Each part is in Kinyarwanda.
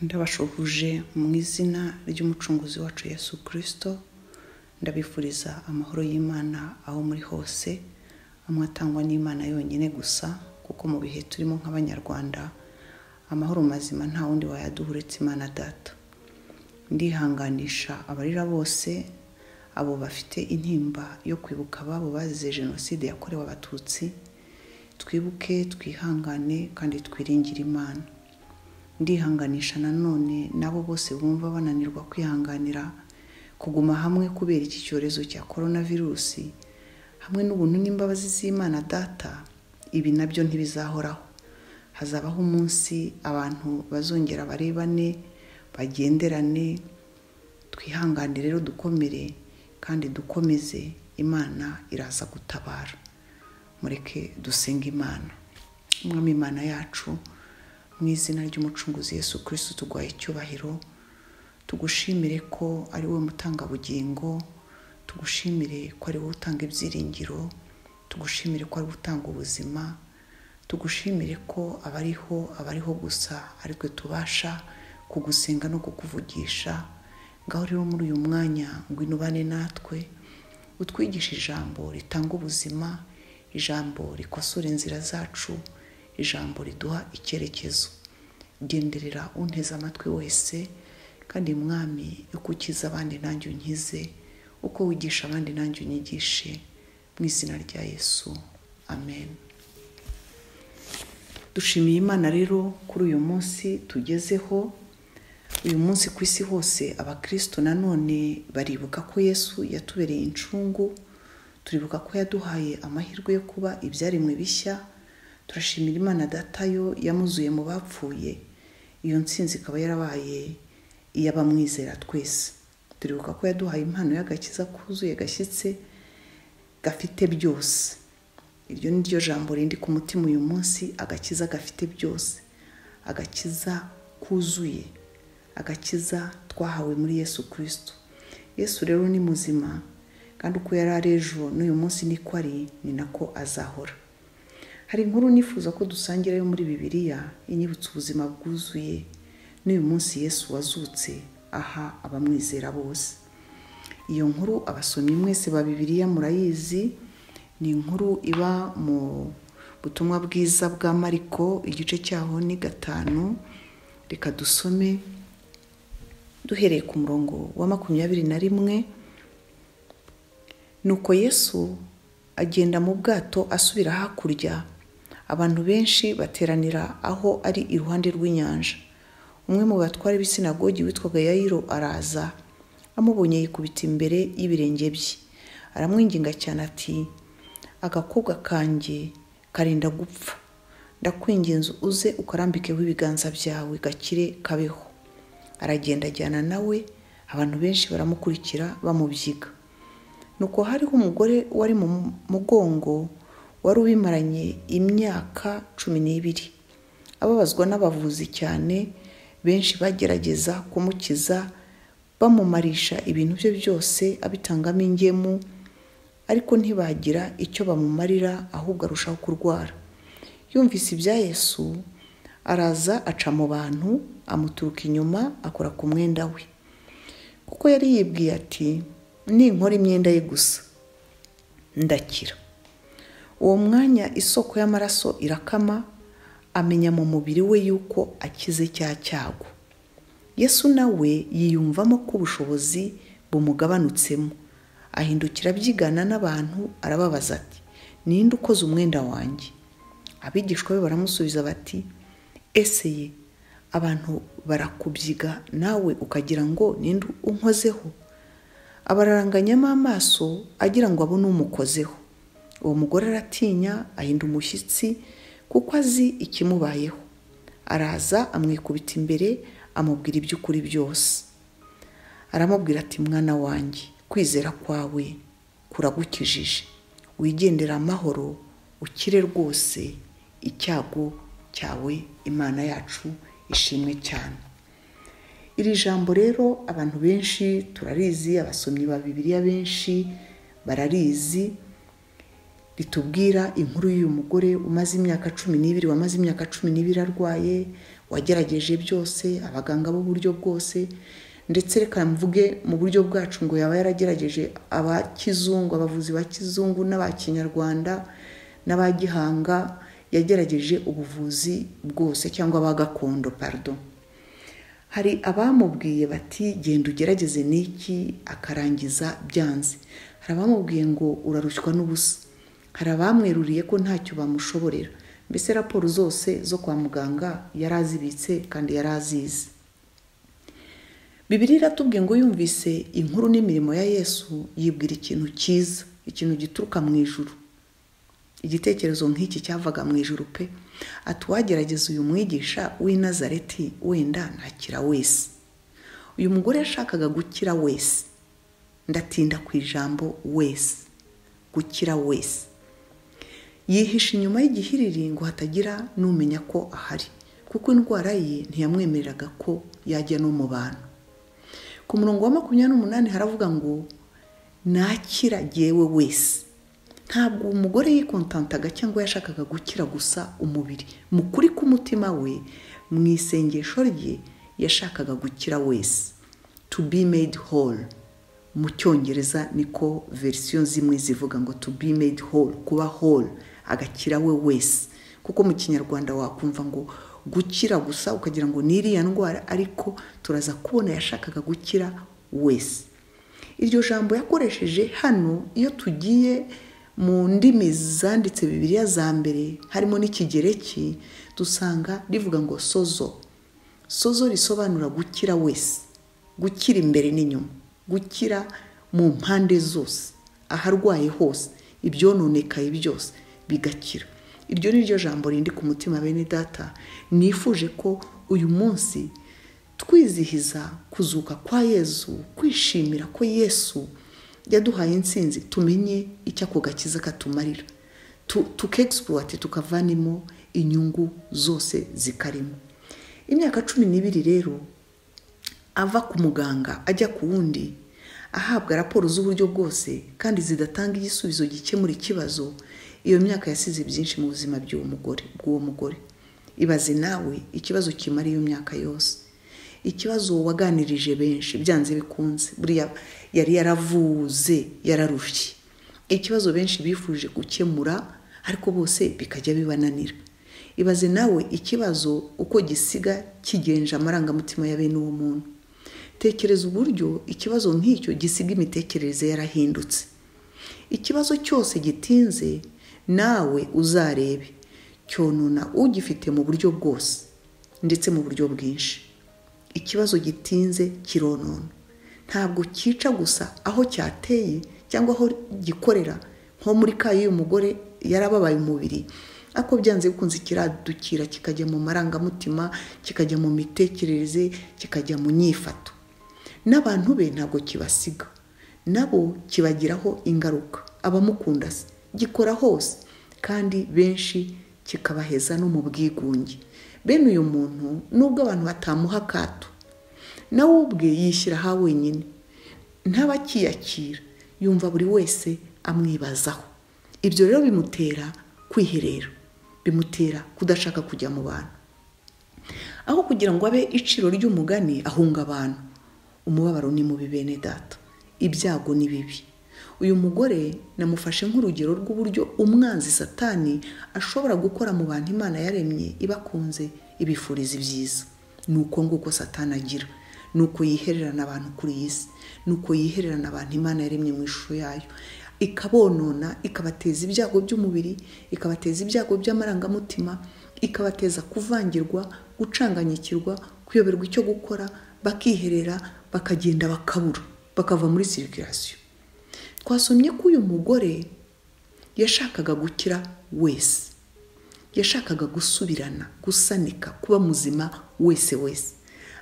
ndabashuhuje mu izina ry'umucunguzi wacu Yesu kirisito ndabifuriza amahoro y'imana aho muri hose amwe atangwa n'imana yonyine gusa kuko mu bihe turimo nk'abanyarwanda amahoro mazima nta wundi wayaduha uretse imana data ndihanganisha abarira bose abo bafite intimba yo kwibuka ababo bazize jenoside yakorewe abatutsi twibuke twihangane kandi twiringire imana ndihanganisha nanone n'abo bose bumva bananirwa kwihanganira kuguma hamwe kubera iki cyorezo cya korona virusi hamwe n'ubuntu n'imbabazi z'imana data ibi nabyo ntibizahoraho hazabaho umunsi abantu bazongera barebane bagenderane twihangane rero dukomere kandi dukomeze imana iraza gutabara mureke dusenga imana umwami imana yacu mu izina ry'umucunguzi Yesu kirisiti tuguhaye icyubahiro tugushimire ko ari we mutangabugingo tugushimire ko ari wowe utanga ibyiringiro tugushimire ko ari wowe utanga ubuzima tugushimire ko abariho abariho gusa aritwe tubasha kugusenga no kukuvugisha ngaho rero muri uyu mwanya ngwino ubane natwe utwigishe ijambo ritanga ubuzima ijambo rikosora inzira zacu ijambo riduha icyerekezo genderera unteze amatwi wese kandi mwami uko ukiza abandi nanjye unkize uko wigisha abandi nanjye unyigishe mu izina rya yesu amen dushimiye imana rero kuri uyu munsi tugezeho uyu munsi ku isi hose abakristo nanone baribuka ko yesu yatubereye incungu turibuka ko yaduhaye amahirwe yo kuba ibyaremwe bishya turashimira imana datayo yamuzuye mu bapfuye iyo nsinzi ikaba yarabaye iy'abamwizera twese turibuka ko yaduhaye impano y'agakiza kuzuye gashyitse gafite byose iryo ni ryo jambo rindi ku mutima uyu munsi agakiza gafite byose agakiza kuzuye agakiza twahawe muri yesu kirisito yesu rero ni muzima kandi uko yari ari ejo n'uyu munsi niko ari ni nako azahora hari inkuru nifuza ko dusangira yo muri bibiliya inyibutsa ubuzima bwuzuye n'uyu munsi yesu wazutse aha abamwizera bose iyo nkuru abasomyi mwese ba bibiliya murayizi ni inkuru iba mu butumwa bwiza bwa mariko igice cyaho ni gatanu reka dusome duhereye ku murongo wa makumyabiri na rimwe nuko yesu agenda mu bwato asubira hakurya abantu benshi bateranira aho ari iruhande rw'inyanja umwe mu batware b'isinagogi witwaga yayiro araza amubonye yikubita imbere y'ibirenge bye aramwinginga cyane ati agakobwa kanjye karenda gupfa ndakwinginze uze ukarambikeho ibiganza byawe gakire kabeho aragenda ajyana nawe abantu benshi baramukurikira bamubyiga nuko hariho umugore wari mu mugongo wari ubimaranye imyaka cumi n'ibiri ababazwa n'abavuzi cyane benshi bagerageza kumukiza bamumarisha ibintu bye byose abitangamo ingemu ariko ntibagira icyo bamumarira ahubwo arushaho kurwara yumvise ibya yesu araza aca mu bantu amuturuka inyuma akora ku mwenda we kuko yari yibwiye ati ninkora imyenda ye gusa ndakira uwo mwanya isoko y'amaraso irakama amenya mu mubiri we yuko akize cya cyago yesu nawe yiyumvamo ko ubushobozi bumugabanutsemo ahindukira abyigana n'abantu arababaza ati ninde ukoze umwenda wanjye abigishwa be baramusubiza bati ese ye abantu barakubyiga nawe ukagira ngo ninde unkozeho abararanganyamo amaso agira ngo abone umukozeho uwo mugore aratinya ahinda umushyitsi kuko azi ikimubayeho araza amwikubita imbere amubwira iby'ukuri byose aramubwira ati mwana wanjye kwizera kwawe kuragukijije wigendera amahoro ukire rwose icyago cyawe imana yacu ishimwe cyane iri jambo rero abantu benshi turarizi abasomyi ba bibiliya benshi bararizi ritubwira inkuru y'uyu mugore umaze imyaka cumi n'ibiri wamaze imyaka cumi n'ibiri arwaye wagerageje byose abaganga b'uburyo bwose ndetse reka mvuge mu buryo bwacu ngo yaba yaragerageje aba kizungu abavuzi ba kizungu n'aba kinyarwanda n'aba gihanga yagerageje ubuvuzi bwose cyangwa aba gakondo parido hari abamubwiye bati genda ugerageze n'iki akarangiza byanze hari abamubwiye ngo urarushywa n'ubusa hari abamweruriye ko ntacyo bamushoborera mbese raporo zose zo kwa muganga yari azibitse kandi yari azizi bibiri iratubwiye ngo yumvise inkuru n'imirimo ya yesu yibwira ikintu cyiza ikintu gituruka mu ijuru igitekerezo nk'iki cyavaga mu ijuru pe ati uwagerageza uyu mwigisha w'i nazareti wenda ntakira wese uyu mugore yashakaga gukira wese ndatinda ku ijambo wese gukira wese yihisha inyuma y'igihiriri ngo hatagira n'umenya ko ahari kuko indwara ye ntiyamwemereraga ko yajya no mu bantu ku murongo wa makumyabiri n'umunani haravuga ngo nakira yewe wese ntabwo umugore yikontantaga cyangwa yashakaga gukira gusa umubiri mu kuri k'umutima we mu isengesho rye yashakaga gukira wese to be made whole mu cyongereza niko verisiyo zimwe zivuga ngo to be made whole kuba whole agakira we wese kuko mu kinyarwanda wakumva ngo gukira gusa ukagira ngo ni iriya ndwara ariko turaza kubona yashakaga gukira wese iryo jambo yakoresheje hano iyo tugiye mu ndimi zanditse bibiliya za mbere harimo n'ikigereki dusanga rivuga ngo sozo sozo risobanura gukira wese gukira imbere n'inyuma gukira mu mpande zose aharwaye hose ibyononekaye byose bigakira iryo ni ryo jambo rindi ku mutima bene data nifuje ko uyu munsi twizihiza kuzuka kwa yezu kwishimira ko yesu yaduhaye insinzi tumenye icyo ako gakiza katumarira tukegisipuwate tukavanemo inyungu zose zikarimo imyaka cumi n'ibiri rero ava ku muganga ajya ku wundi ahabwa raporo z'uburyo bwose kandi zidatanga igisubizo gikemura ikibazo iyo myaka yasize byinshi mu buzima bw'uwo mugore ibaze nawe ikibazo kimara iyo myaka yose ikibazo waganirije benshi byanze bikunze buriya yari yaravuze yararushye ikibazo benshi bifuje gukemura ariko bose bikajya bibananira ibaze nawe ikibazo uko gisiga kigenje amarangamutima ya bene uwo muntu tekereza uburyo ikibazo nk'icyo gisiga imitekerereze yarahindutse ikibazo cyose gitinze nawe uzarebe cyonona ugifite mu buryo bwose ndetse mu buryo bwinshi ikibazo gitinze kironona ntabwo cyica gusa aho cyateye cyangwa aho gikorera nko muri ka y'uyu mugore yarababaye umubiri ariko byanze bikunze kiradukira kikajya mu marangamutima kikajya mu mitekerereze kikajya mu nyifato n'abantu be ntabwo kibasiga nabo kibagiraho ingaruka abamukunda se gikora hose kandi benshi kikabaheza no mu bwigunge bene uyu muntu nubwo abantu batamuha akato nawe ubwe yishyira aha wenyine ntabakiyakira yumva buri wese amwibazaho ibyo rero bimutera kwiherera bimutera kudashaka kujya mu bantu aho kugira ngo abe iciro ry'umugani ahunga abantu umubabaro ni mubi bene data ibyago ni bibi uyu mugore namufashe nk'urugero rw'uburyo umwanzi satani ashobora gukora mu bantu imana yaremye ibakunze ibifuriza ibyiza ni uko nguko satani agira ni uko yihererana abantu kuri iyi si ni uko yihererana abantu imana yaremye mu ishusho yayo ikabonona ikabateza ibyago by'umubiri ikabateza ibyago by'amarangamutima ikabateza kuvangirwa gucanganyikirwa kuyoberwa icyo gukora bakiherera bakagenda bakabura bakava muri sirikirasiyo twasomye ko uyu mugore yashakaga gukira wese yashakaga gusubirana gusanika kuba muzima wese wese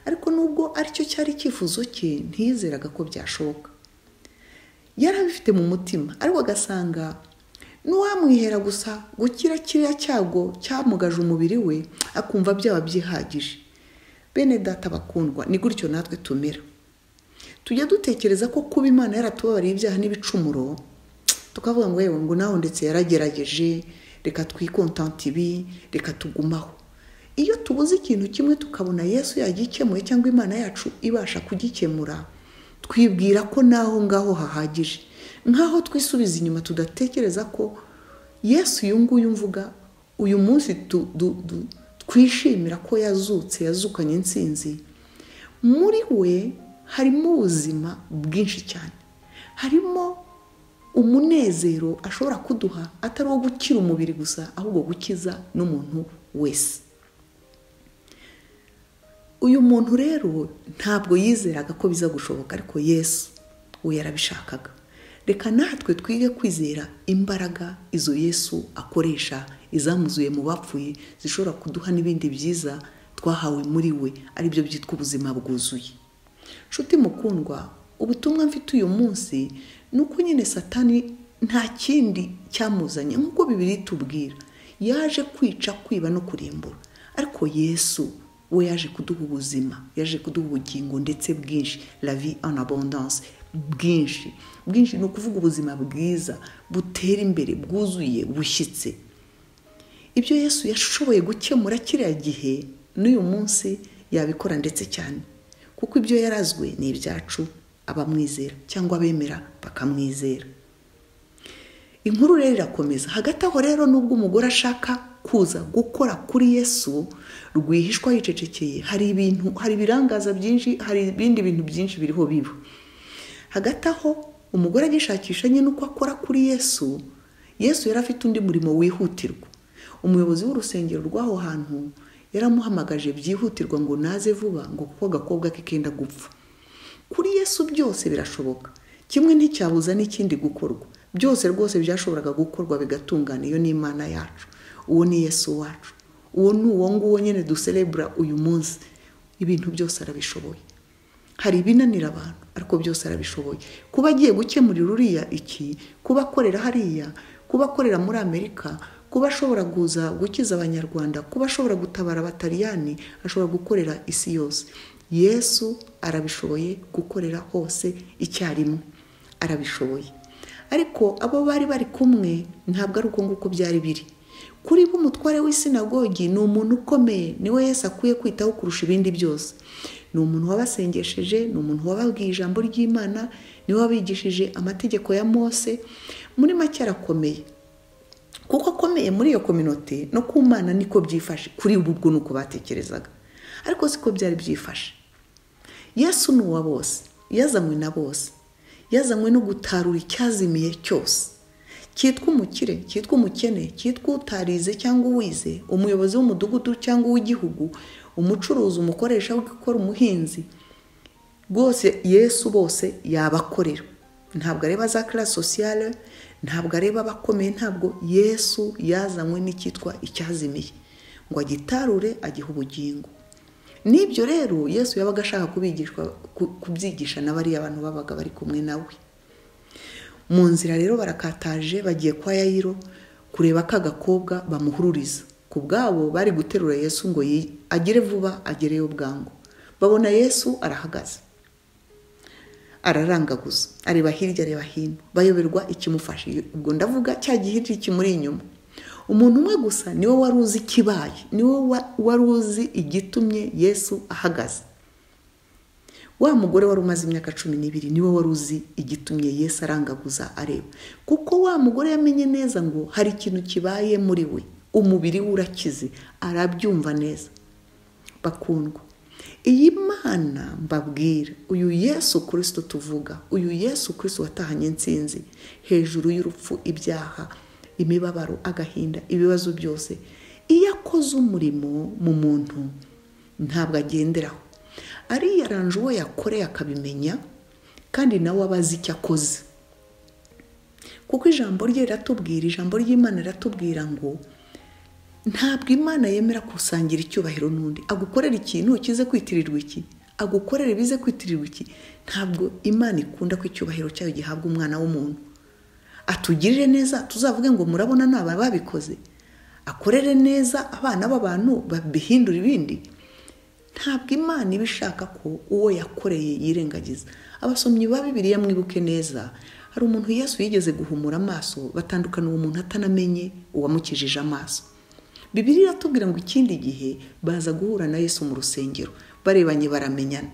ariko nubwo aricyo cyari icyifuzo cye ntiyizeraga ko byashoboka yari abifite mu mutima ariko agasanga n'uwamwihera gusa gukira kiriya cyago cyamugaje umubiri we akumva byaba byihagije bene data bakundwa ni gutyo natwe tumera tujya dutekereza ko kuba imana yaratubabariye ibyaha n'ibicumuro tukavuga ngo yewe ngo nawe ndetse yaragerageje reka twikontanti ibi reka tugumaho iyo tubuze ikintu kimwe tukabona yesu yagikemuye cyangwa imana yacu ibasha kugikemura twibwira ko n'aho ngaho hahagije nk'aho twisubiza inyuma tudatekereza ko yesu uyu nguyu mvuga uyu munsi twishimira ko yazutse yazukanye insinzi muri we harimo ubuzima bwinshi cyane harimo umunezero ashobora kuduha atari uwo gukira umubiri gusa ahubwo gukiza n'umuntu wese uyu muntu rero ntabwo yizeraga ko biza gushoboka ariko yesu we yarabishakaga reka natwe twige kwizera imbaraga izo yesu akoresha izamuzuye mu bapfuye zishobora kuduha n'ibindi byiza twahawe muri we aribyo byitwa ubuzima bwuzuye nshuti mukundwa ubutumwa mfite uyu munsi ni uko nyine satani nta kindi cyamuzanye nk'uko bibiri tubwira yaje kwica kwiba no kurimbura ariko yesu we yaje kuduha ubuzima yaje kuduha ubugingo ndetse bwinshi la vie en abondance bwinshi bwinshi ni ukuvuga ubuzima bwiza butera imbere bwuzuye bushyitse ibyo yesu yashoboye gukemura kiriya gihe n'uyu munsi yabikora ndetse cyane kuko ibyo yarazwe ni ibyacu abamwizera cyangwa abemera bakamwizera inkuru rero irakomeza hagati aho rero n'ubwo umugore ashaka kuza gukora kuri yesu rwihishwa yicecekeye hari ibintu hari ibirangaza byinshi hari ibindi bintu byinshi biriho biba hagati aho umugore agishakisha nyine uko akora kuri yesu yesu yari afite undi murimo wihutirwa umuyobozi w'urusengero rw'aho hantu yaramuhamagaje byihutirwa ngo naze vuba ngo kuko agakobwa ke kenda gupfa kuri yesu byose birashoboka kimwe nticyabuza n'ikindi gukorwa byose rwose byashoboraga gukorwa bigatungana iyo ni imana yacu uwo ni yesu wacu uwo ni uwo nguwo nyine duserebura uyu munsi ibintu byose arabishoboye hari ibinanira abantu ariko byose arabishoboye kuba agiye gukemurira uriya iki kuba akorera hariya kuba akorera muri amerika kuba ashobora kuza gukiza abanyarwanda kuba ashobora gutabara abataliyani ashobora gukorera isi yose yesu arabishoboye gukorera hose icyarimwe arabishoboye ariko abo bari bari kumwe ntabwo ari uko nguko byari biri kuri bo umutware w'isinagogi ni umuntu ukomeye niwe Yesu akwiye kwitaho kurusha ibindi byose ni umuntu wabasengesheje ni umuntu wababwiye ijambo ry'imana niwe wabigishije amategeko ya mose muri make arakomeye kuko akomeye muri iyo kominote no ku mwana niko byifashe kuri ubu bwo nuko batekerezaga ariko siko byari byifashe yesu ni uwa bose yazanywe na bose yazanywe no gutarura icyazimiye cyose cyitwa umukire cyitwa umukene cyitwa utarize cyangwa uwize umuyobozi w'umudugudu cyangwa uw'igihugu umucuruzi umukoresha w'ikora umuhinzi rwose yesu bose yabakorera ntabwo areba za karasi sosiyale ntabwo areba abakomeye ntabwo yesu yazanywe n'icyitwa icyazimiye ngo agitarure agihe ubugingo n'ibyo rero yesu yabaga ashaka kubyigisha na bariya bantu babaga bari kumwe nawe mu nzira rero barakataje bagiye kwa yayiro kureba ka gakobwa bamuhururiza ku bwabo bari guterura yesu ngo agere vuba agereyo bwangu babona yesu arahagaze ararangaguza areba hirya areba hino bayoberwa ikimufashe ubwo ndavuga cya gihirya kimuri inyuma umuntu umwe gusa niwe wari uzi ikibaye niwe wari uzi igitumye yesu ahagaze wa mugore wari umaze imyaka cumi n'ibiri niwe wari uzi igitumye yesu arangaguza areba kuko wa mugore yamenye neza ngo hari ikintu kibaye muri we umubiri we urakize arabyumva neza bakundwa iyi mana mbabwira uyu yesu kirisito tuvuga uyu yesu kirisito watahanye insinzi hejuru y'urupfu ibyaha imibabaro agahinda ibibazo byose iyo akoze umurimo mu muntu ntabwo agenderaho ariyaranje uwo yakoreye akabimenya kandi nawe aba azi icyo akoze kuko ijambo rye riratubwira ijambo ry'imana riratubwira ngo ntabwo imana yemera gusangira icyubahiro n'undi agukorera ikintu kize kwitirirwa iki agukorera ibize kwitirirwa iki ntabwo imana ikunda ko icyubahiro cyayo gihabwa umwana w'umuntu atugirire neza tuzavuge ngo murabona ni aba babikoze akorere neza abana b'abantu babihindura ibindi ntabwo imana iba ishaka ko uwo yakoreye yirengagiza abasomyi ba bibiriya mwibuke neza hari umuntu yesu yigeze guhumura amaso batandukana uwo muntu atanamenye uwamukijije amaso bibiri iratubwira ngo ikindi gihe baza guhura na yesu mu rusengero barebanye baramenyana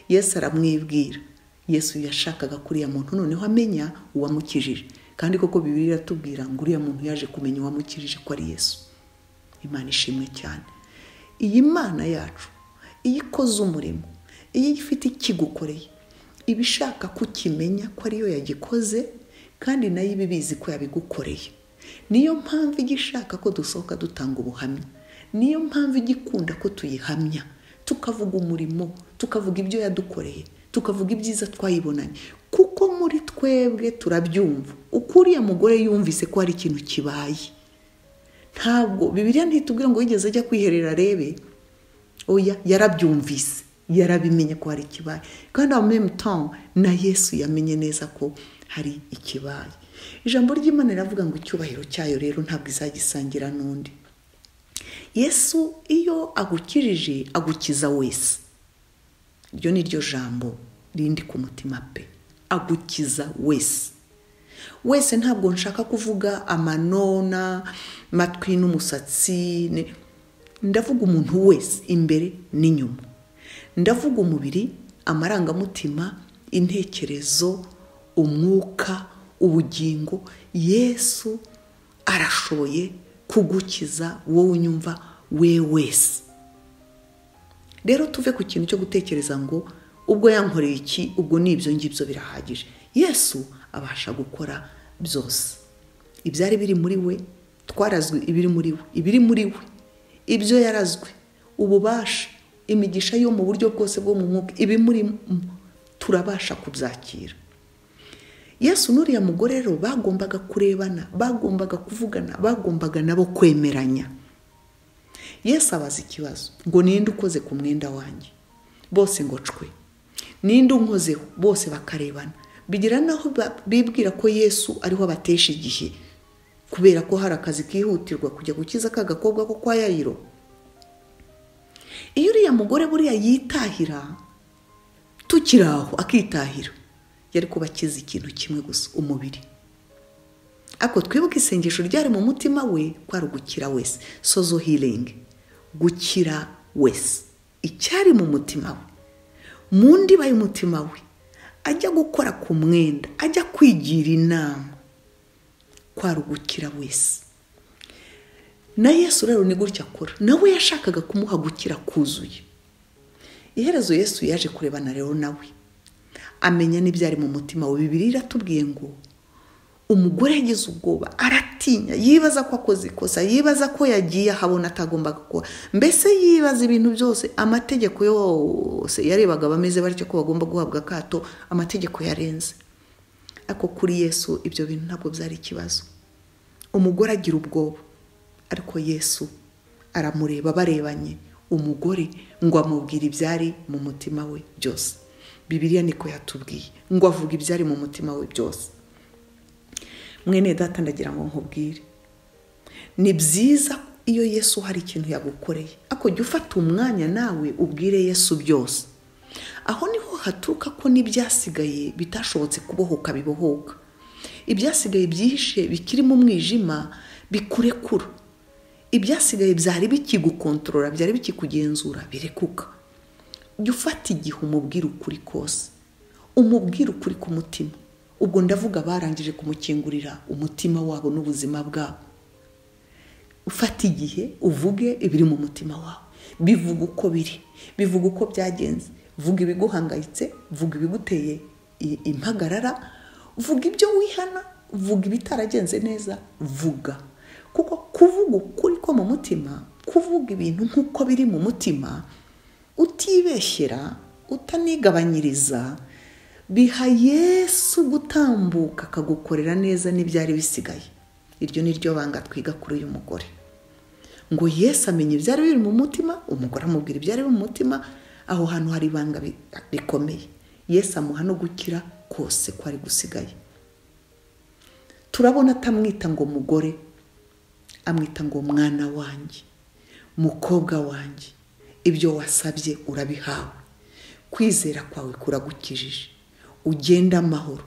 yesu aramwibwira yesu yashakaga ko uriya muntu noneho amenya uwamukijije kandi koko bibiri iratubwira ngo uriya muntu yaje kumenya uwamukijije ko ari yesu imana ishimwe cyane iyi mana yacu iyo ikoze umurimo iyo ifite ikigukoreye iba ishaka kukimenya ko ariyo yagikoze kandi nayo iba ibizi ko yabigukoreye niyo mpamvu ijya ishaka ko dusohoka dutanga ubuhamya niyo mpamvu ijya ikunda ko tuyihamya tukavuga umurimo tukavuga ibyo yadukoreye tukavuga ibyiza twayibonanye kuko muri twebwe turabyumva uko uriya mugore yumvise ko hari ikintu kibaye ntabwo bibiriya ntitubwire ngo wigeze ajya kwiherera arebe oya yarabyumvise yarabimenye ko hari ikibaye kandi aho muri na yesu yamenye neza ko hari ikibaye ijambo ry'imana riravuga ngo icyubahiro cyayo rero ntabwo izagisangira n'undi yesu iyo agukirije agukiza wese iryo ni ryo jambo rindi ku mutima pe agukiza wese wese ntabwo nshaka kuvuga amanona matwi n'umusatsi ndavuga umuntu wese imbere n'inyuma ndavuga umubiri amarangamutima intekerezo umwuka ubugingo yesu arashoboye kugukiza wowe unyumva we wese rero tuve ku kintu cyo gutekereza ngo ubwo yankoreye iki ubwo ni ibyo ngibyo birahagije yesu abasha gukora byose ibyari biri muri we twarazwe ibiri muri we ibiri muri we ibyo yarazwe ububasha imigisha yo mu buryo bwose bwo mu mwuka ibi murimo turabasha kubyakira yesu n'uriya mugore rero bagombaga kurebana bagombaga kuvugana bagombaga nabo kwemeranya yesu abaza ikibazo ngo ninde ukoze ku mwenda wanjye bose ngo cwe ninde unkozeho bose bakarebana bigira naho bibwira ko yesu ariho abatesha igihe kubera ko hari akazi kihutirwa kujya gukiza ka gakobwa ko kwa yayiro iyo uriya mugore buriya yitahira tukiri aho akitahira yari kuba akiza ikintu kimwe gusa umubiri ariko twibuke isengesho ryari mu mutima we ko ari ugukira wese sozo hiringi gukira wese icyari mu mutima we mu ndiba y'umutima we ajya gukora ku mwenda ajya kwigira inama kwari ugukira wese na yesu rero ni gutya akora nawe yashakaga kumuha gukira kuzuye iherezo yesu yaje kurebana rero nawe amenya n'ibyari mu mutima we bibiri iratubwiye ngo umugore yagize ubwoba aratinya yibaza ko akoze ikosa yibaza ko yagiye ahabona atagomba gukora mbese yibaza ibintu byose amategeko yose yarebaga bameze batyo ko bagomba guhabwa akato amategeko yarenze ariko kuri yesu ibyo bintu ntabwo byari ikibazo umugore agira ubwoba ariko yesu aramureba barebanye umugore ngo amubwire ibyari mu mutima we byose bibiriya niko yatubwiye ngo avuge ibyari mu mutima we byose mwene data ndagira ngo nkubwire ni byiza iyo yesu hari ikintu yagukoreye ariko jya ufata umwanya nawe ubwire yesu byose aho niho haturuka ko n'ibyasigaye bitashobotse kubohoka bibohoka ibyasigaye byihishe bikirimo umwijima bikurekura ibyasigaye byari bikigukontorora byari bikikugenzura birekuka jya ufata igihe umubwira ukuri kose umubwira ukuri ku mutima ubwo ndavuga barangije kumukingurira umutima wabo n'ubuzima bwabo ufata igihe uvuge ibiri mu mutima wawe bivuga uko biri bivuga uko byagenze vuga ibiguhangayitse vuga ibiguteye impagarara vuga ibyo wihana vuga ibitaragenze neza vuga kuko kuvuga ukuri ko mu mutima kuvuga ibintu nk'uko biri mu mutima utibeshyera utanigabanyiriza biha yesu gutambuka akagukorera neza n'ibyari bisigaye iryo ni ryo banga twiga kuri uyu mugore ngo yesu amenye ibyari biri mu mutima umugore amubwira ibyari biri mu mutima aho hantu hari ibanga rikomeye yesu amuha no gukira kose ko ari gusigaye turabona atamwita ngo mugore amwita ngo mwana wanjye mukobwa wanjye ibyo wasabye urabihawe kwizera kwawe kuragukijije ugenda amahoro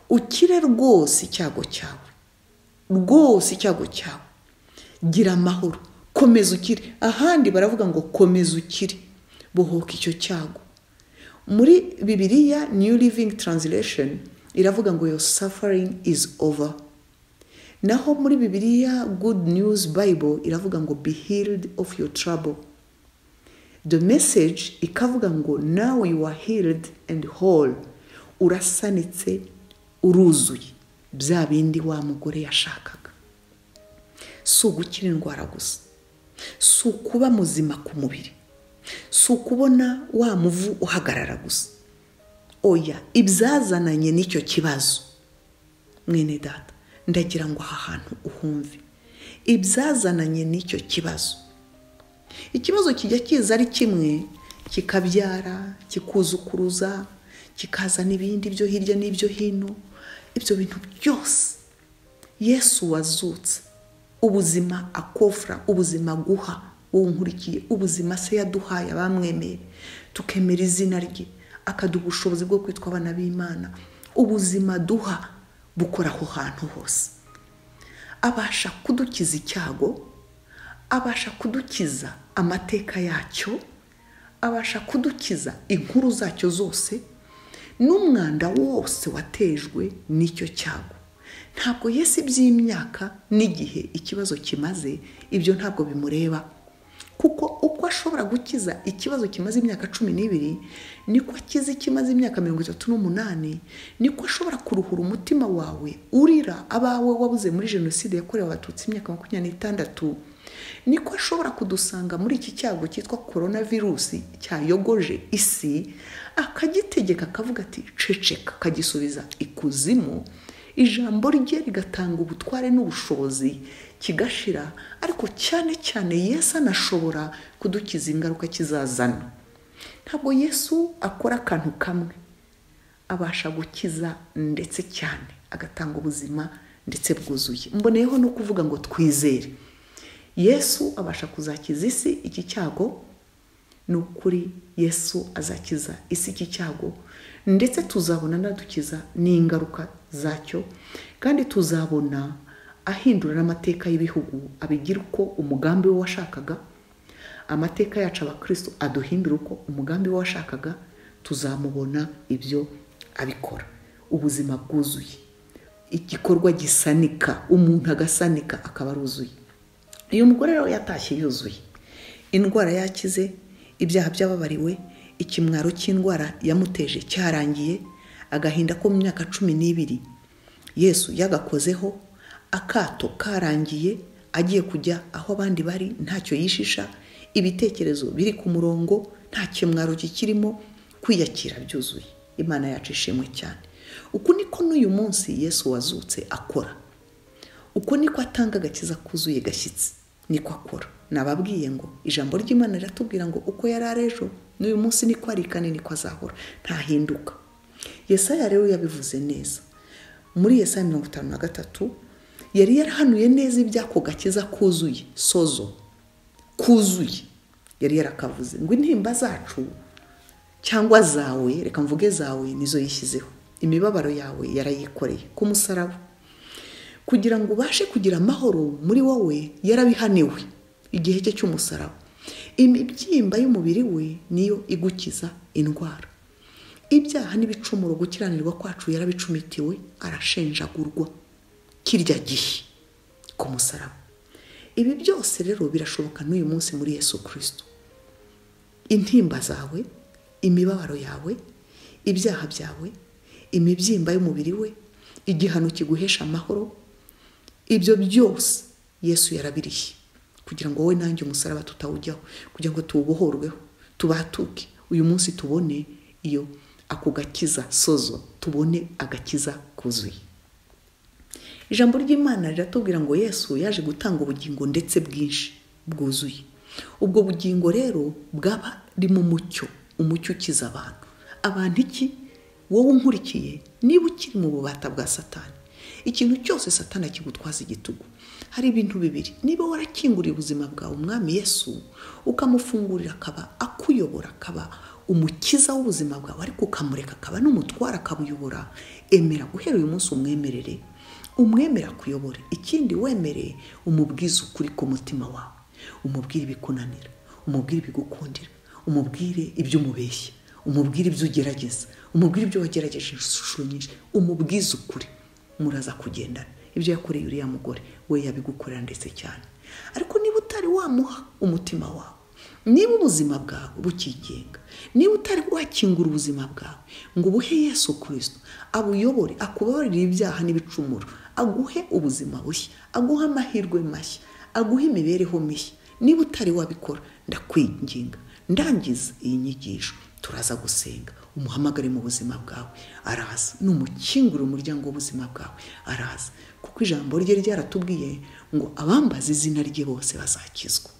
ukire rwose icyago cyawe rwose icyago cyawe gira amahoro komeza ukire ahandi baravuga ngo komeza ukire bohoka icyo cyago muri bibiriya new living translation iravuga ngo your suffering is over naho muri bibiriya good news bible iravuga ngo be healed of your trouble the message ikavuga ngo now you are healed and whole urasanitse uruzuye bya bindi wa mugore yashakaga si ugukira indwara gusa si ukuba muzima ku mubiri si ukubona wa muvu uhagarara gusa oya ibyazananye n'icyo kibazo mwene data ndagira ngo aha hantu uhumve ibyazananye n'icyo kibazo ikibazo kijya kiza ari kimwe kikabyara kikuzukuruza kikazana ibindi byo hirya n'ibyo hino ibyo bintu byose yesu wazutse ubuzima akofra ubuzima guha wowe nkurikiye ubuzima se yaduhaye abamwemeye tukemera izina rye akaduha ubushobozi bwo kwitwa abana b'imana ubuzima duha bukora aho hantu hose abasha kudukiza icyago abasha kudukiza amateka yacyo abasha kudukiza inkuru zacyo zose n'umwanda wose watejwe n'icyo cyago ntabwo yesi by'imyaka n'igihe ikibazo kimaze ibyo ntabwo bimureba kuko uko ashobora gukiza ikibazo kimaze imyaka cumi n'ibiri niko akiza ikimaze imyaka mirongo itatu n'umunani niko ashobora kuruhura umutima wawe urira abawe wabuze muri jenoside yakorewe abatutsi imyaka makumyabiri n'itandatu niko ashobora kudusanga muri iki cyago cyitwa korona virusi cyayogoje isi akagitegeka akavuga ati ceceka akagisubiza ikuzimu ijambo rye rigatanga ubutware n'ubushobozi kigashira ariko cyane cyane yesu anashobora kudukiza ingaruka kizazana ntabwo yesu akora akantu kamwe abasha gukiza ndetse cyane agatanga ubuzima ndetse bwuzuye mboneyeho no kuvuga ngo twizere yesu abasha kuzakiza isi iki cyago ni ukuri yesu azakiza isi iki cyago ndetse tuzabona anadukiza n'ingaruka zacyo kandi tuzabona ahindura n'amateka y'ibihugu abigira uko umugambi we washakaga amateka yacu abakristo aduhindura uko umugambi we washakaga tuzamubona ibyo abikora ubuzima bwuzuye igikorwa gisanika umuntu agasanika akaba aruzuye uyu mugore rero yatashye yuzuye indwara yakize ibyaha by'ababariwe ikimwaro cy'indwara yamuteje cyarangiye agahinda ko mu myaka cumi n'ibiri yesu yagakozeho akato karangiye agiye kujya aho abandi bari ntacyo yishisha ibitekerezo biri ku murongo nta kimwaro kikirimo kwiyakira byuzuye imana yacu ishimwe cyane uku niko n'uyu munsi yesu wazutse akora uko niko atanga agakiza kuzuye gashyitsi niko akora nababwiye ngo ijambo ry'imana riratubwira ngo uko yari ari ejo n'uyu munsi niko ari kandi niko azahora ntahinduka yesaya rero yabivuze neza muri yesaya mirongo itanu na gatatu yari yarahanuye neza ibyako gakiza kuzuye sozo kuzuye yari yarakavuze ngo intimba zacu cyangwa zawe reka mvuge zawe nizo yishyizeho imibabaro yawe yarayikoreye ku musaraba kugira ngo ubashe kugira amahoro muri wowe yarabihaniwe igihe cye cy'umusaraba imibyimba y'umubiri we niyo igukiza indwara ibyaha n'ibicumuro gukiranirwa kwacu yarabicumitiwe arashenjagurwa kirya gihe ku musaraba ibi byose rero birashoboka n'uyu munsi muri yesu kirisito intimba zawe imibabaro yawe ibyaha byawe imibyimba y'umubiri we igihano kiguhesha amahoro ibyo byose yesu yarabiriye kugira ngo wowe nanjye umusaraba tutawujyaho kugira ngo tuwubohorweho tubatuke uyu munsi tubone iyo ako gakiza sozo tubone agakiza kuzuye ijambo ry'imana riratubwira ngo yesu yaje gutanga ubugingo ndetse bwinshi bwuzuye ubwo bugingo rero bwaba mu mucyo umucyo ukiza abantu abantu iki wowe unkurikiye niba ukiri mu bubata bwa satani ikintu cyose satana kigutwaza igitugu hari ibintu bibiri niba warakinguriye ubuzima bwawe umwami yesu ukamufungurira akaba akuyobora akaba umukiza w'ubuzima bwawe ariko ukamureka akaba n'umutwara akabuyobora emera guhera uyu munsi umwemerere umwemera akuyobore ikindi wemere umubwize ukuri ku mutima wawe umubwire ibikunanira umubwire ibigukundira umubwire ibyo umubeshya umubwire ibyo ugerageza umubwire ibyo wagerageje inshuro nyinshi umubwize ukuri muraza kugendana ibyo yakoreye uriya mugore we yabigukorera ndetse cyane ariko niba utari wamuha umutima wawe niba ubuzima bwawe bukigenga niba utari wakingura ubuzima bwawe ngo ubuhe yesu kirisito abuyobore akubabarire ibyaha n'ibicumuro aguhe ubuzima bushya aguhe amahirwe mashya aguhe imibereho mishya niba utari wabikora ndakwinginga ndangiza iyi nyigisho turaza gusenga umuhamagare mu buzima bwawe araza ni umukingurira umuryango w'ubuzima bwawe araza kuko ijambo rye ryaratubwiye ngo abambaza izina rye bose bazakizwa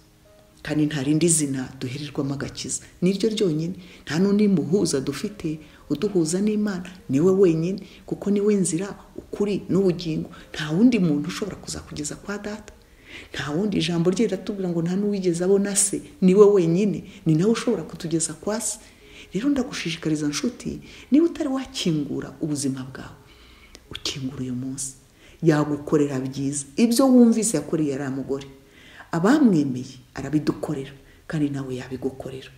kandi nta rindi zina duhererwamo agakiza niryo ryonyine nta n'undi muhuza dufite uduhuza n'imana niwe wenyine kuko niwe nzira ukuri n'ubugingo nta wundi muntu ushobora kuzakugeza kwa data nta wundi ijambo rye riratubwira ngo nta n'uwigeze abona se niwe wenyine ni nawe ushobora kutugeza kwa se rero ndagushishikariza nshuti niba utari wakingura ubuzima bwawe ukingura uyu munsi yagukorera byiza ibyo wumvise yakoreye ariya mugore abamwemeye arabidukorera kandi nawe yabigukorera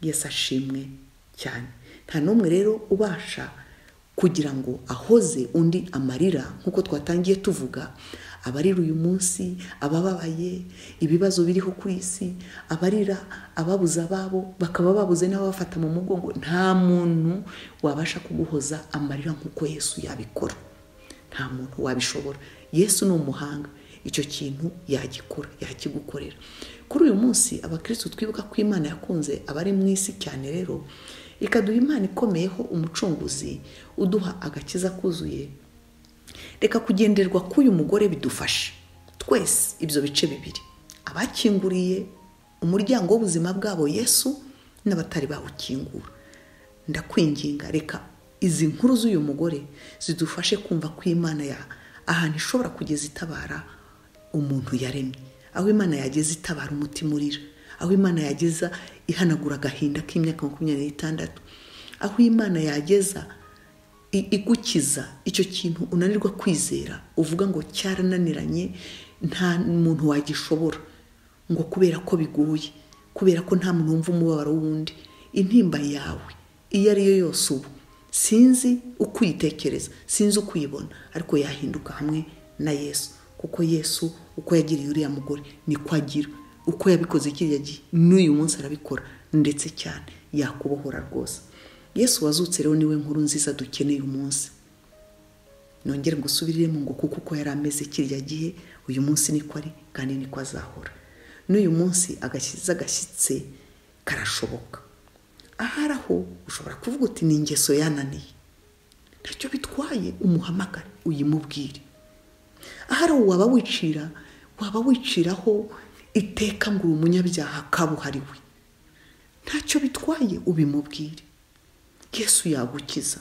yesi ashimwe cyane nta n'umwe rero ubasha kugira ngo ahoze undi amarira nk'uko twatangiye tuvuga abarira uyu munsi abababaye ibibazo biriho ku isi abarira ababuze ababo bakaba babuze n'ababafata mu mugongo nta muntu wabasha kuguhoza amarira nk'uko yesu yabikora nta muntu wabishobora yesu ni umuhanga icyo kintu yagikora yakigukorera kuri uyu munsi abakirisitu twibuka ko imana yakunze abari mu isi cyane rero ikaduha imana ikomeyeho umucunguzi uduha agakiza kuzuye reka kugenderwa k'uyu mugore bidufashe twese ibyo bice bibiri abakinguriye umuryango w'ubuzima bwabo yesu n'abatari bawukingura ndakwinginga reka izi nkuru z'uyu mugore zidufashe kumva ko imana ya ahantu ishobora kugeza itabara umuntu yaremye aho imana yageze itabara umutima urira aho imana yageza ihanagura agahinda k'imyaka makumyabiri n'itandatu aho imana yageza igukiza icyo kintu unanirwa kwizera uvuga ngo cyarananiranye nta muntu wagishobora ngo kubera ko biguye kubera ko nta muntu wumva umubabaro w'undi intimba yawe iyo ariyo yose ubu sinzi uko uyitekereza sinzi uko uyibona ariko yahinduka hamwe na yesu kuko yesu uko yagiriye uriya mugore niko agira uko yabikoze kiriya gihe n'uyu munsi arabikora ndetse cyane yakubohora rwose yesu wazutse rero niwe nkuru nziza dukeneye umunsi nongere ngo usubiriremo ngo kuko uko yari ameze kiriya gihe uyu munsi niko ari kandi niko azahora n'uyu munsi agashyize agashyitse karashoboka ahari aho ushobora kuvuga uti ni ingeso yananiye ntacyo bitwaye umuhamagare uyimubwire ahari aho waba wicira waba wiciraho iteka ngo uri umunyabyaha kabuhariwe ntacyo bitwaye ubimubwire yesu yagukiza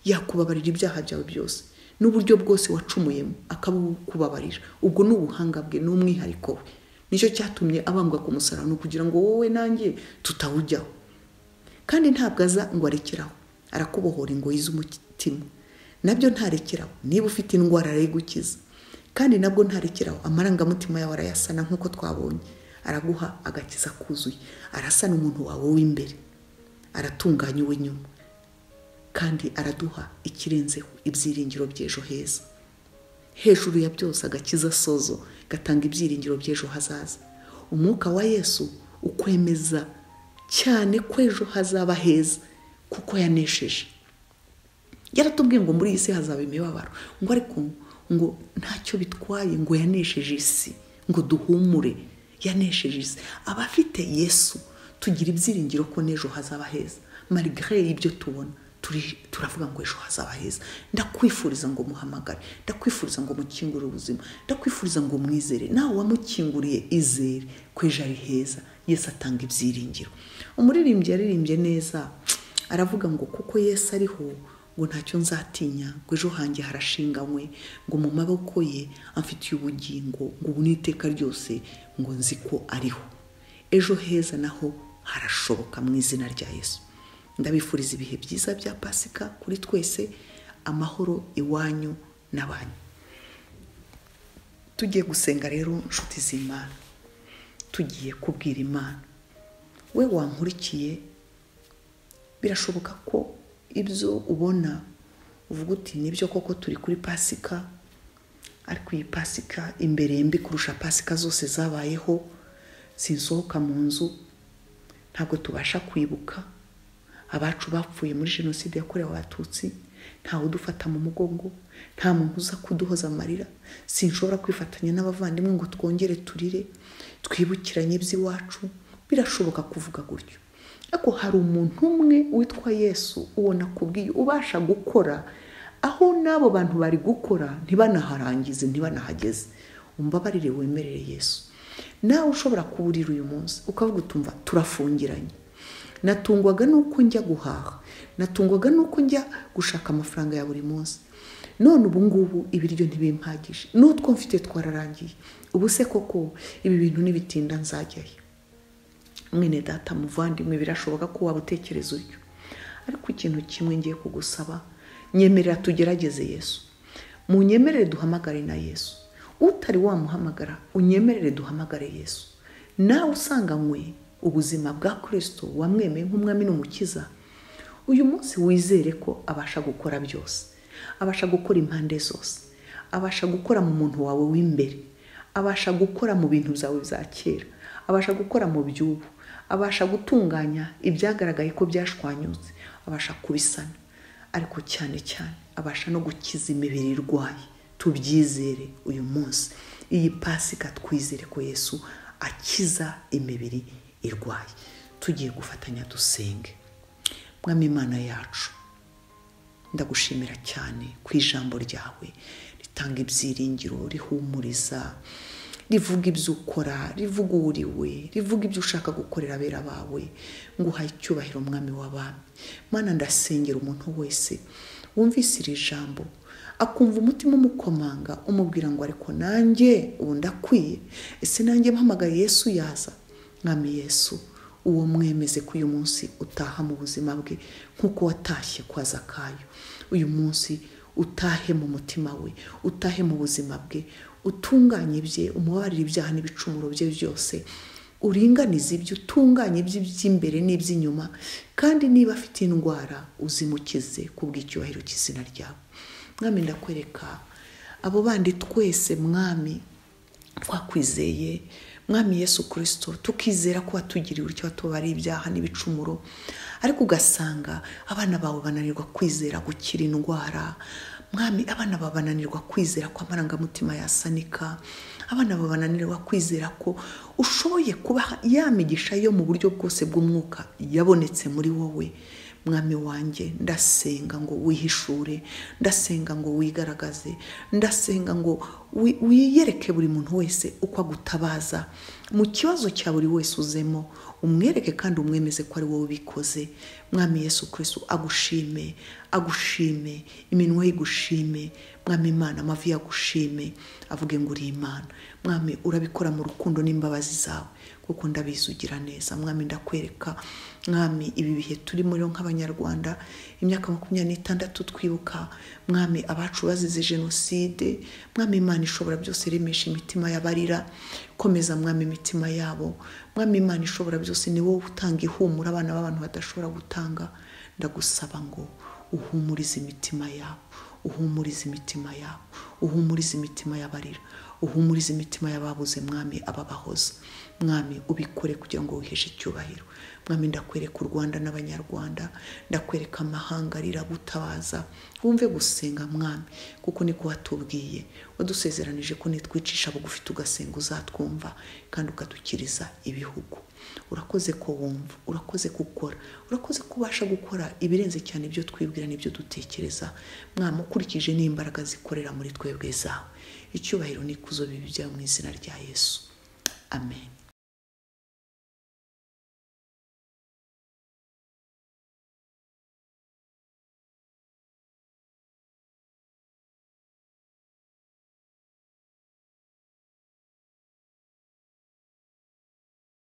yakubabarira ibyaha byawe byose n'uburyo bwose wacumuyemo akabukubabarira ubwo ni ubuhanga bwe ni umwihariko we nicyo cyatumye abambwa ku musarani kugira ngo wowe nanjye tutawujyaho kandi ntabwo aza ngo arekeraho arakubohora ingoyi z'umutima nabyo ntarekeraho niba ufite indwara arayigukiza kandi nabwo ntarekeraho amarangamutima yawe arayasana nk'uko twabonye araguha agakiza kuzuye arasana umuntu wawe w'imbere aratunganya uw'inyuma kandi araduha ikirenzeho ibyiringiro by'ejo heza hejuru ya byose agakiza sozo gatanga ibyiringiro by'ejo hazaza umwuka wa yesu ukwemeza cyane ko ejo hazaba heza kuko yanesheje yaratubwiye ngo muri iyi si hazaba imibabaro ngo ariko ngo ntacyo bitwaye ngo yanesheje isi ngo duhumure yanesheje isi abafite yesu tugira ibyiringiro ko n'ejo hazaba heza marigare y'ibyo tubona turavuga ngo ejo hazaba heza ndakwifuriza ngo muhamagare ndakwifuriza ngo mukingure ubuzima ndakwifuriza ngo mwizere nawe wamukinguriye izere ko ejo ari heza yesu atanga ibyiringiro umuririmbyi yaririmbye neza aravuga ngo kuko yesu ariho ngo ntacyo nzatinya ngo ejo hanjye harashinganywe ngo mu maboko ye amfitiye ubugingo ngo ubu n'iteka ryose ngo nzi ko ariho ejo heza naho harashoboka mu izina rya yesu ndabifuriza ibihe byiza bya pasika kuri twese amahoro iwanyu n'abanyu tugiye gusenga rero inshuti z'imana tugiye kubwira imana we wankurikiye birashoboka ko ibyo ubona uvuga uti nibyo koko turi kuri pasika ariko iyi pasika imbere mbi kurusha pasika zose zabayeho sinsohoka mu nzu ntabwo tubasha kwibuka abacu bapfuye muri jenoside yakorewe abatutsi ntawe udufata mu mugongo nta muntu uza kuduhoza amarira sinshobora kwifatanya n'abavandimwe ngo twongere turire twibukiranye iby'iwacu birashoboka kuvuga gutyo ariko hari umuntu umwe witwa yesu ubona kubwiye ubasha gukora aho n'abo bantu bari gukora ntibanaharangize ntibanahageze umbabarire wemerere yesu nawe ushobora kuburira uyu munsi ukavuga utumva turafungiranye natungwaga n'uko njya guhaha natungwaga n'uko njya gushaka amafaranga ya buri munsi none ubu ngubu ibiryo ntibimpagije n'utwo mfite twararangiye ubu se koko ibi bintu ntibitinda nzajyayo mwene data muvandimwe birashoboka ko waba utekereza utyo ariko ikintu kimwe ngiye kugusaba nyemerera tugerageze yesu munyemerere duhamagare na yesu utari wamuhamagara unyemerere duhamagare yesu nawe usanganywe ubuzima bwa kirisito wamwemeye nk'umwami n'umukiza uyu munsi wizere ko abasha gukora byose abasha gukora impande zose abasha gukora mu muntu wawe w'imbere abasha gukora mu bintu byawe bya kera abasha gukora mu by'ubu abasha gutunganya ibyagaragaye ko byashwanyutse abasha kubisana ariko cyane cyane abasha no gukiza imibiri irwaye tubyizere uyu munsi iyi pasika twizere ko yesu akiza imibiri irwaye tugiye gufatanya dusenge mwami imana yacu ndagushimira cyane ku ijambo ryawe ritanga ibyiringiro rihumuriza rivuga ibyo ukora rivuga uwuriwe rivuga ibyo ushaka gukorera abera bawe ngo uhaye icyubahiro umwami w'abami mana ndasengera umuntu wese wumvise iri jambo akumva umutima umukomanga umubwira ngo ariko nanjye ubu ndakwiye ese nanjye mpamagaye yesu yaza mwami yesu uwo mwemeze ko uyu munsi utaha mu buzima bwe nk'uko watashye kwa zakayo uyu munsi utahe mu mutima we utahe mu buzima bwe utunganye bye umubarire ibyaha n'ibicumuro bye byose uringanize ibyo utunganye ibye by'imbere n'iby'inyuma kandi niba afite indwara uzimukize kubw'icyubahiro cy'izina ryawe mwami ndakwereka abo bandi twese mwami twakwizeye mwami yesu kirisito tukizera ko watugiriye urutyo watubara ibyaha n'ibicumuro ariko ugasanga abana bawe bananirwa kwizera gukira indwara mwami abana bawe bananirwa kwizera ko amarangamutima yasanika abana bawe bananirwa kwizera ko ushoboye kubaha ya migisha yo mu buryo bwose bw'umwuka yabonetse muri wowe mwami wanjye ndasenga ngo wihishure ndasenga ngo wigaragaze ndasenga ngo wiyereke buri muntu wese uko agutabaza mu kibazo cya buri wese uzemo umwereke kandi umwemeze ko ari wowe ubikoze mwami yesu kirisitu agushime agushime iminwa y'igushime mwami imana amavi yagushime avuge ngo uri imana mwami urabikora mu rukundo n'imbabazi zawe kuko ndabizi ugira neza mwami ndakwereka mwami ibi bihe turimo rero nk'abanyarwanda imyaka makumyabiri n'itandatu twibuka mwami abacu bazize jenoside mwami imana ishobora byose remesha imitima y'abarira komeza mwami imitima yabo mwami imana ishobora byose ni wowe utanga ihumura abana b'abantu badashobora gutanga ndagusaba ngo uhumurize imitima yabo uhumurize imitima yabo uhumurize imitima y'abarira uhumurize imitima y'ababuze mwami ababahoza mwami ubikore kugira ngo wiheshe icyubahiro mwami ndakwereka u rwanda n'abanyarwanda ndakwereka amahanga riragutabaza wumve gusenga mwami kuko niko watubwiye wadusezeranije ko nitwicisha bugufi tugasenga uzatwumva kandi ukadukiriza ibihugu urakoze ko wumva urakoze gukora urakoze ko ubasha gukora ibirenze cyane ibyo twibwira n'ibyo dutekereza mwami ukurikije n'imbaraga zikorera muri twebwe zawe icyubahiro n'ikuzo bibi byawe mu izina rya yesu amen